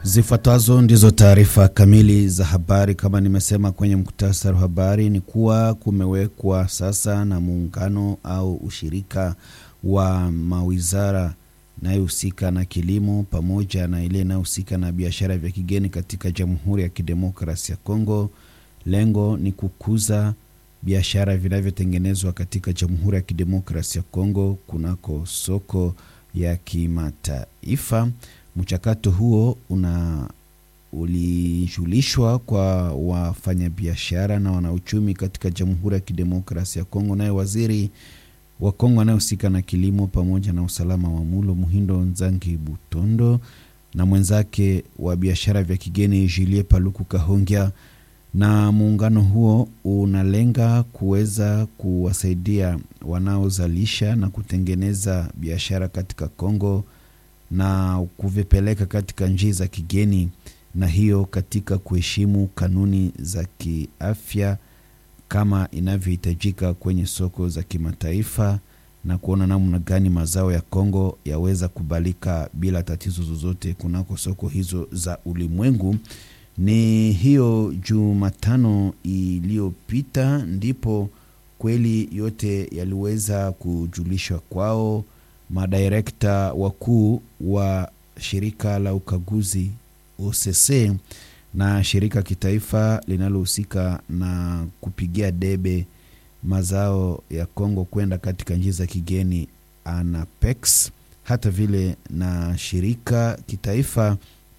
Zifuatazo ndizo taarifa kamili za habari. Kama nimesema kwenye muktasari wa habari, ni kuwa kumewekwa sasa na muungano au ushirika wa mawizara inayohusika na kilimo pamoja na ile inayohusika na biashara vya kigeni katika Jamhuri ya Kidemokrasi ya Kongo. Lengo ni kukuza biashara vinavyotengenezwa katika Jamhuri ya Kidemokrasi ya Kongo kunako soko ya kimataifa. Mchakato huo una ulijulishwa kwa wafanyabiashara na wanauchumi katika Jamhuri ya Kidemokrasi ya Kongo, naye waziri wa Kongo anayehusika na kilimo pamoja na usalama wa mulo Muhindo Nzangi Butondo na mwenzake wa biashara vya kigeni Julie Paluku Kahongya. Na muungano huo unalenga kuweza kuwasaidia wanaozalisha na kutengeneza biashara katika Kongo na kuvipeleka katika nchi za kigeni, na hiyo katika kuheshimu kanuni za kiafya kama inavyohitajika kwenye soko za kimataifa na kuona namna gani mazao ya Kongo yaweza kubalika bila tatizo zozote kunako soko hizo za ulimwengu. Ni hiyo Jumatano iliyopita ndipo kweli yote yaliweza kujulishwa kwao madirekta wakuu wa shirika la ukaguzi OCC na shirika kitaifa linalohusika na kupigia debe mazao ya Kongo kwenda katika nchi za kigeni ANAPEX, hata vile na shirika kitaifa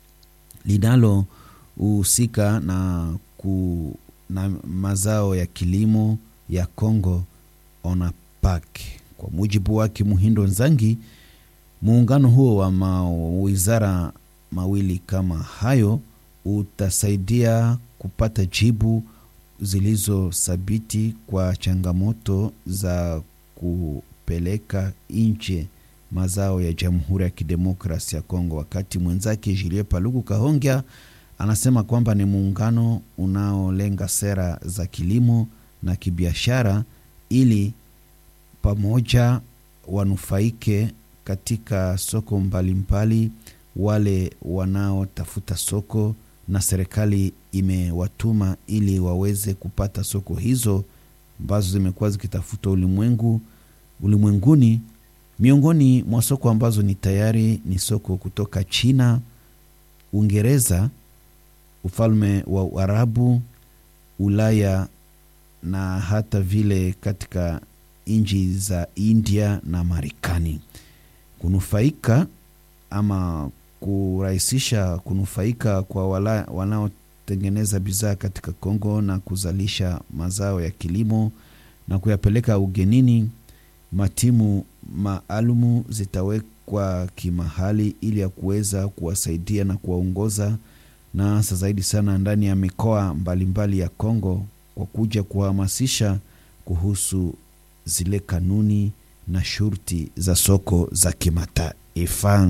linalohusika na, ku, na mazao ya kilimo ya Kongo ONAPAK. Kwa mujibu wake Muhindo Nzangi, muungano huo wa mawizara mawili kama hayo utasaidia kupata jibu zilizothabiti kwa changamoto za kupeleka nje mazao ya Jamhuri ya Kidemokrasi ya Kongo. Wakati mwenzake Julie Paluku Kahongya anasema kwamba ni muungano unaolenga sera za kilimo na kibiashara ili pamoja wanufaike katika soko mbalimbali mbali, wale wanaotafuta soko na serikali imewatuma ili waweze kupata soko hizo ambazo zimekuwa zikitafuta ulimwengu ulimwenguni. Miongoni mwa soko ambazo ni tayari ni soko kutoka China, Uingereza, ufalme wa Uarabu, Ulaya na hata vile katika nchi za India na Marekani. Kunufaika ama kurahisisha kunufaika kwa wanaotengeneza bidhaa katika Kongo na kuzalisha mazao ya kilimo na kuyapeleka ugenini, matimu maalumu zitawekwa kimahali ili ya kuweza kuwasaidia na kuwaongoza na hasa zaidi sana ndani ya mikoa mbalimbali ya Kongo kwa kuja kuhamasisha kuhusu zile kanuni na shurti za soko za kimataifa.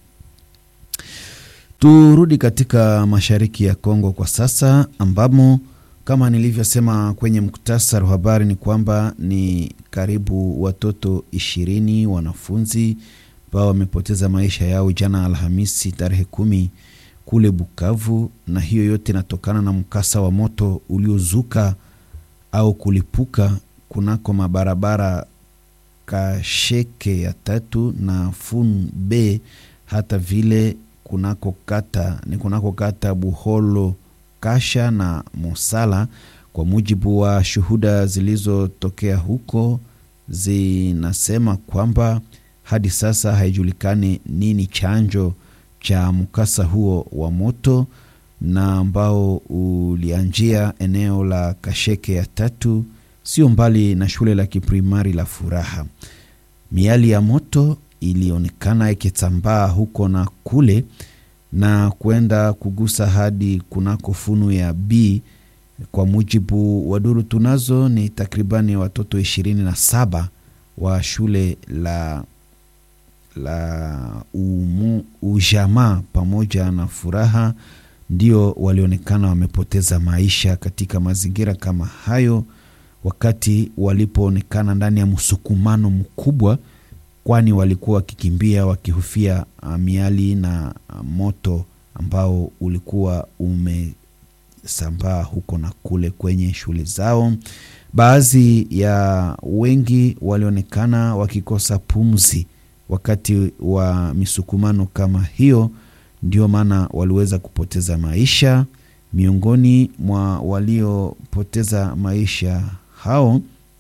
Turudi katika mashariki ya Kongo kwa sasa, ambamo kama nilivyosema kwenye muktasari wa habari ni kwamba ni karibu watoto ishirini wanafunzi ambao wamepoteza maisha yao jana Alhamisi tarehe kumi kule Bukavu, na hiyo yote inatokana na mkasa wa moto uliozuka au kulipuka kunako mabarabara Kasheke ya tatu na Fun B hata vile kunako kata ni kunako kata Buholo Kasha na Mosala. Kwa mujibu wa shuhuda zilizotokea huko, zinasema kwamba hadi sasa haijulikani nini chanjo cha mkasa huo wa moto na ambao ulianjia eneo la Kasheke ya tatu sio mbali na shule la kiprimari la Furaha. Miali ya moto ilionekana ikitambaa huko na kule na kwenda kugusa hadi kunako funu ya B. Kwa mujibu wa duru tunazo, ni takribani watoto ishirini na saba wa shule la la umu, ujamaa pamoja na Furaha ndio walionekana wamepoteza maisha katika mazingira kama hayo wakati walipoonekana ndani ya msukumano mkubwa kwani walikuwa wakikimbia wakihofia miali na moto ambao ulikuwa umesambaa huko na kule kwenye shule zao. Baadhi ya wengi walionekana wakikosa pumzi wakati wa misukumano kama hiyo, ndio maana waliweza kupoteza maisha. Miongoni mwa waliopoteza maisha hao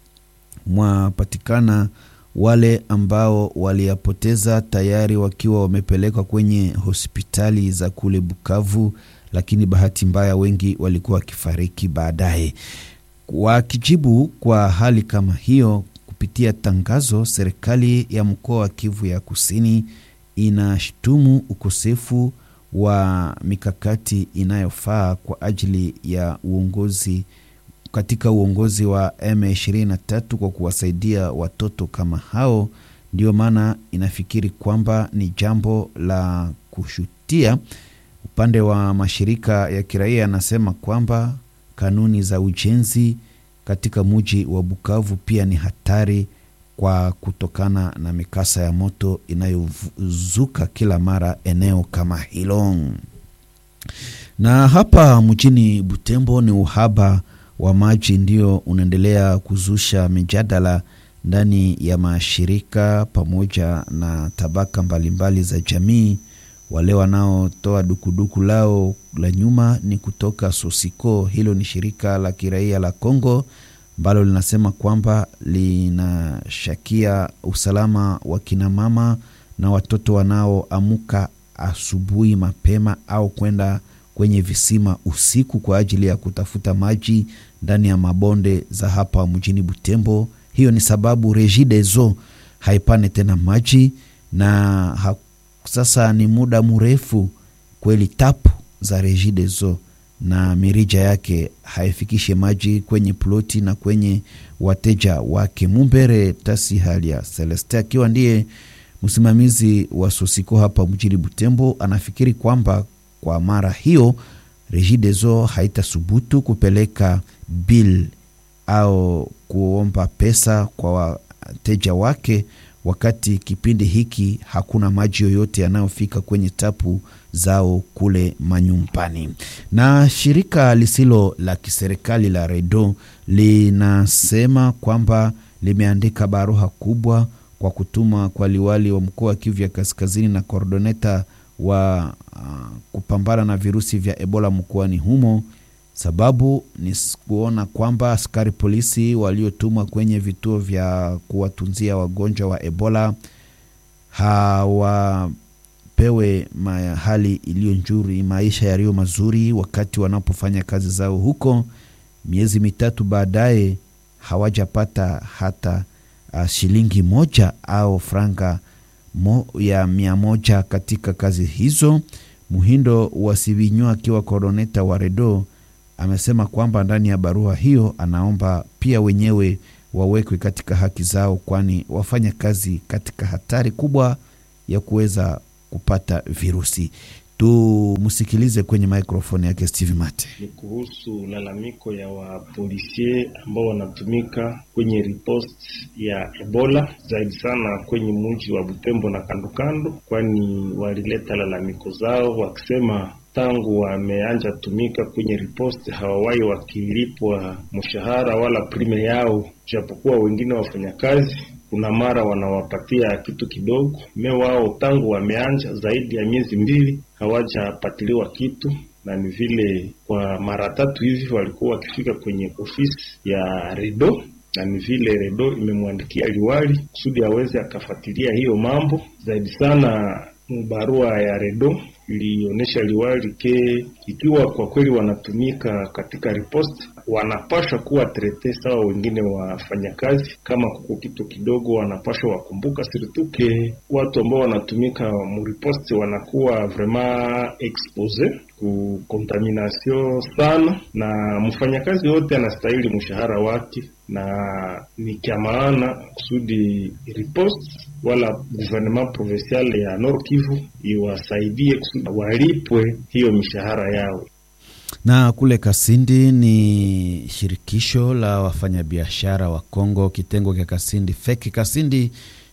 mwapatikana wale ambao waliyapoteza tayari wakiwa wamepelekwa kwenye hospitali za kule Bukavu, lakini bahati mbaya wengi walikuwa wakifariki baadaye. Wakijibu kwa hali kama hiyo, kupitia tangazo, serikali ya mkoa wa Kivu ya Kusini inashtumu ukosefu wa mikakati inayofaa kwa ajili ya uongozi katika uongozi wa M23 kwa kuwasaidia watoto kama hao. Ndio maana inafikiri kwamba ni jambo la kushutia. Upande wa mashirika ya kiraia yanasema kwamba kanuni za ujenzi katika muji wa Bukavu pia ni hatari kwa kutokana na mikasa ya moto inayozuka kila mara eneo kama hilo. Na hapa mjini Butembo ni uhaba wa maji ndio unaendelea kuzusha mijadala ndani ya mashirika pamoja na tabaka mbalimbali za jamii. Wale wanaotoa dukuduku lao la nyuma ni kutoka Sosiko. Hilo ni shirika la kiraia la Kongo ambalo linasema kwamba linashakia usalama wa kinamama na watoto wanaoamuka asubuhi mapema au kwenda kwenye visima usiku kwa ajili ya kutafuta maji ndani ya mabonde za hapa mjini Butembo. Hiyo ni sababu Regideso haipane tena maji na ha, sasa ni muda mrefu kweli tapu za Regideso na mirija yake haifikishe maji kwenye ploti na kwenye wateja wake. Mumbere Tasi Halia Celeste akiwa ndiye msimamizi wa Sosiko hapa mjini Butembo anafikiri kwamba kwa mara hiyo Regideso haitasubutu kupeleka bill au kuomba pesa kwa wateja wake, wakati kipindi hiki hakuna maji yoyote yanayofika kwenye tapu zao kule manyumbani. Na shirika lisilo la kiserikali la Redo linasema kwamba limeandika barua kubwa kwa kutuma kwa liwali wa mkoa wa Kivu ya Kaskazini na kordoneta wa uh, kupambana na virusi vya Ebola mkoani humo. Sababu ni kuona kwamba askari polisi waliotumwa kwenye vituo vya kuwatunzia wagonjwa wa Ebola hawapewe hali iliyo nzuri, maisha yaliyo mazuri wakati wanapofanya kazi zao huko. Miezi mitatu baadaye hawajapata hata uh, shilingi moja au franga mo ya mia moja katika kazi hizo. Muhindo wa Sivinywa akiwa koroneta wa Redo amesema kwamba ndani ya barua hiyo anaomba pia wenyewe wawekwe katika haki zao, kwani wafanya kazi katika hatari kubwa ya kuweza kupata virusi. Tumsikilize kwenye maikrofoni yake Steve Mate. Ni kuhusu lalamiko ya wapolisie ambao wanatumika kwenye ripost ya Ebola zaidi sana kwenye mji wa Butembo na kandokando, kwani walileta lalamiko zao wakisema tangu wameanja tumika kwenye riposte hawawahi wakilipwa mshahara wala prime yao, japokuwa wengine wafanyakazi kuna mara wanawapatia kitu kidogo. Me wao tangu wameanja zaidi ya miezi mbili hawajapatiliwa kitu, na ni vile kwa mara tatu hivi walikuwa wakifika kwenye ofisi ya Redo, na ni vile Redo imemwandikia liwali kusudi aweze akafuatilia hiyo mambo zaidi sana. Barua ya Redo ilionyesha liwali ke ikiwa kwa kweli wanatumika katika riposte, wanapashwa kuwa trete sawa wengine wafanyakazi. Kama kuko kitu kidogo, wanapashwa wakumbuka sirtuke watu ambao wanatumika muriposte wanakuwa vraiment expose ku contamination sana, na mfanyakazi yote anastahili mshahara wake, na ni kya maana kusudi riposte wala gouvernement provincial ya Nord Kivu iwasaidie kusudi walipwe hiyo mishahara yao. Na kule Kasindi ni shirikisho la wafanyabiashara wa Kongo, kitengo cha Kasindi Feki Kasindi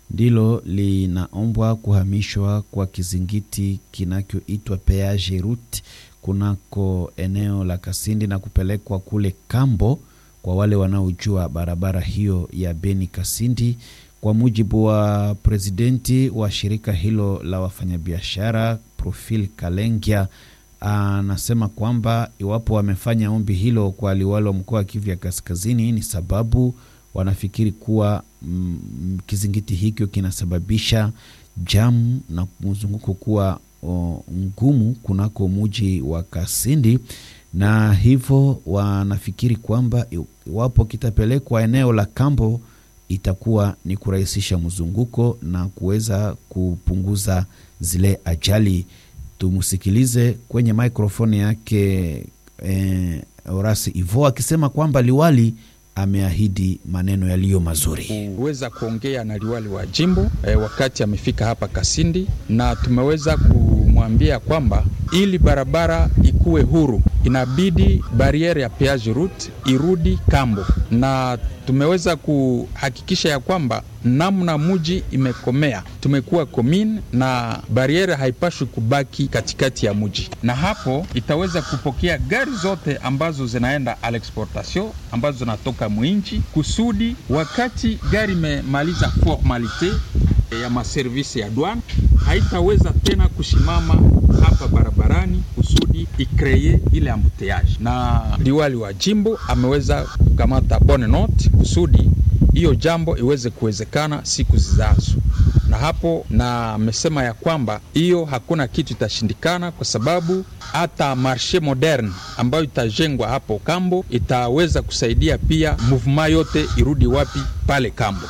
ndilo linaombwa kuhamishwa kwa kizingiti kinachoitwa peage route kunako eneo la Kasindi na kupelekwa kule Kambo kwa wale wanaojua barabara hiyo ya Beni Kasindi. Kwa mujibu wa presidenti wa shirika hilo la wafanyabiashara Profil Kalengia, anasema kwamba iwapo wamefanya ombi hilo kwa liwali wa mkoa wa Kivu ya Kaskazini ni sababu wanafikiri kuwa mm, kizingiti hicho kinasababisha jamu na mzunguko kuwa o, ngumu kunako muji wa Kasindi, na hivyo wanafikiri kwamba iwapo kitapelekwa eneo la Kambo itakuwa ni kurahisisha mzunguko na kuweza kupunguza zile ajali. Tumsikilize kwenye mikrofoni yake eh, Orasi Ivo akisema kwamba liwali ameahidi maneno yaliyo mazuri. kuweza kuongea na liwali wa jimbo e, wakati amefika hapa Kasindi, na tumeweza kumwambia kwamba ili barabara ikuwe huru inabidi bariere ya peage route irudi Kambo, na tumeweza kuhakikisha ya kwamba namna muji imekomea, tumekuwa komine na bariere haipashwi kubaki katikati ya muji, na hapo itaweza kupokea gari zote ambazo zinaenda à l'exportation ambazo zinatoka mwinchi, kusudi wakati gari imemaliza formalite ya maservisi ya douane haitaweza tena kusimama hapa barabarani kusudi ikreye ile ambuteyage. Na liwali wa jimbo ameweza kukamata bonne note kusudi hiyo jambo iweze kuwezekana siku zizazo, na hapo na amesema ya kwamba hiyo hakuna kitu itashindikana, kwa sababu hata marshe moderne ambayo itajengwa hapo Kambo itaweza kusaidia pia movement yote irudi wapi pale Kambo.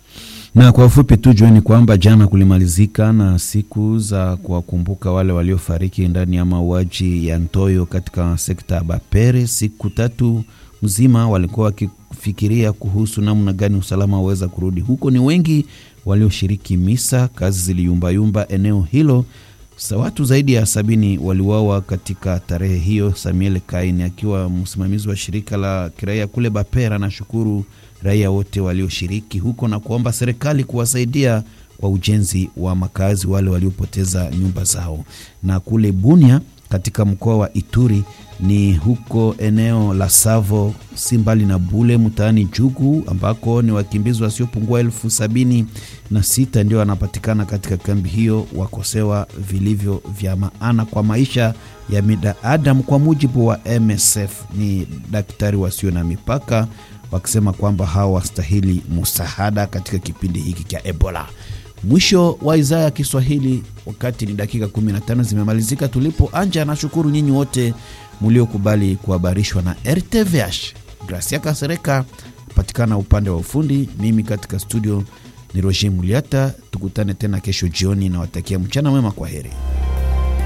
Na kwa ufupi tu jueni kwamba jana kulimalizika na siku za kuwakumbuka wale waliofariki ndani ya mauaji ya Ntoyo katika sekta ya Bapere. Siku tatu mzima walikuwa wakifikiria kuhusu namna gani usalama waweza kurudi huko. Ni wengi walioshiriki misa, kazi ziliyumbayumba eneo hilo. Sa watu zaidi ya sabini waliuawa katika tarehe hiyo. Samuel Kaini akiwa msimamizi wa shirika la kiraia kule Bapera anashukuru raia wote walioshiriki huko na kuomba serikali kuwasaidia kwa ujenzi wa makazi wale waliopoteza nyumba zao. Na kule Bunia katika mkoa wa Ituri ni huko eneo la Savo, si mbali na Bule mtaani Jugu, ambako ni wakimbizi wasiopungua elfu sabini na sita ndio wanapatikana katika kambi hiyo, wakosewa vilivyo vya maana kwa maisha ya binadamu, kwa mujibu wa MSF, ni daktari wasio na mipaka wakisema kwamba hawa wastahili msaada katika kipindi hiki cha Ebola. Mwisho wa idhaa ya Kiswahili, wakati ni dakika 15 zimemalizika tulipo anja. Nashukuru nyinyi wote mliokubali kuhabarishwa na RTVH. Gracia Kasereka patikana upande wa ufundi, mimi katika studio ni Roger Muliata. Tukutane tena kesho jioni, nawatakia mchana mwema, kwa heri.